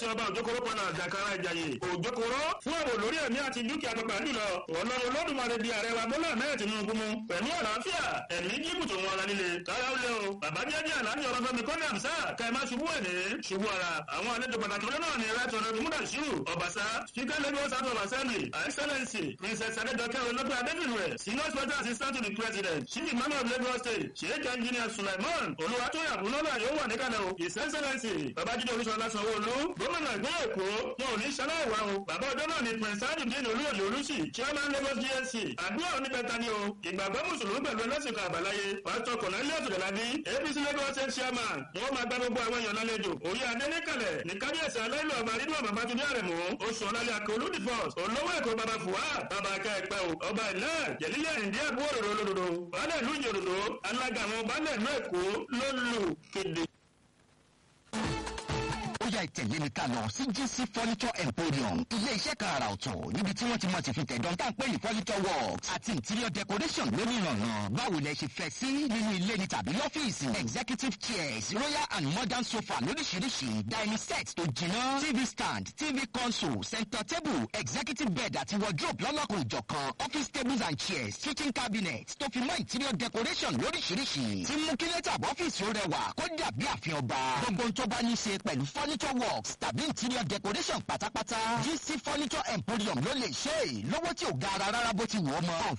kábíyèsí ọba òjòkòrò pọnà àjàkára ìjàyè òjòkòrò fún ààbò lórí ẹ̀mí àti dúkìá pàpà jùlọ ọlọ́run olódùmarè di ààrẹ wa bọ́lá mẹ́rin tinubu mu pẹ̀lú àlàáfíà ẹ̀mí jíbùtò wọn ara líle káyà ó lé o bàbá jẹ́jẹ́ àlàáfíà ọ̀rọ̀ fẹ́mi kọ́ni àmsá ká ẹ má ṣubú ẹ̀ ní ṣubú ara àwọn àlejò pàtàkì ọ̀rẹ́ náà ní right honourable mudashiru ọbaṣá speaker lagos house of assembly her excellency princess adedoke olóògbé adébìnrin senior special assistant to the president chief imam of lagos state sheikh engineer sulaiman olùwàtòyà bùnọ́lá yóò wà níkàlẹ̀ o his excellency babájídé olúṣọlá sanwó-olú gómìnà ìpínlẹ̀ èkó wọn ò ní ṣaláìwá o bàbá ọjọ́ náà ni prince adudin olúyọ̀lẹ̀ olùsì chairman lagos gsc àdúrà oníbẹ̀ta ni o ìgbàgbọ́ mùsùlùmí pẹ̀lú ẹlẹ́sìn kan àbáláyé pásítọ̀ cornelius delabi apc lagos state chairman wọn máa gbá gbogbo àwọn èèyàn lálejò òye adé níkàlẹ̀ ní kábíyèsí aláìlú ọba nínú ọba bàtúndé àrẹ̀mú oṣù ọ̀làlẹ̀ àkọlù dìfọ́s olówó èkó baba fuad baba akẹ́ẹ̀pẹ́ o ọba ilẹ̀ jẹ̀lílẹ̀ ìdí àbúrò òróró lòdòdò baálẹ̀ ìlú ìjòdòdò alága àwọn baálẹ̀ ìlú èkó ló lù kéde ó yá ìtẹ̀lé mi ká lọ sí gc furniture emporium ilé iṣẹ́ kan àrà ọ̀tọ̀ níbi tí wọ́n ti mọ̀ sí fi tẹ̀dọ̀ tá à ń pè ní furniture works àti interior decoration lórí ìrànràn báwo lẹ ṣe fẹ́ sí nínú ilé ni tàbí lọ́fíìsì executive chairs royal and modern sofa lóríṣiríṣi dining set tó jiná tv stand tv console center table executive bed àti wardrobe lọ́lọ́kùn ìjọ̀kan office tables and chairs kitchen cabinet tó fi mọ́ interior decoration lóríṣiríṣi tí mú kí lẹ́tà ọ́fíìsì ó rẹwà kó dàbí àfihàn ọba gbogbo ohun tó bá ní í ṣe pẹ̀lú furniture works tàbí interior decoration pátápátá gc furniture emporium ló lè ṣe é lówó tí ò ga ara rárá bó ti wù ọ́ mọ́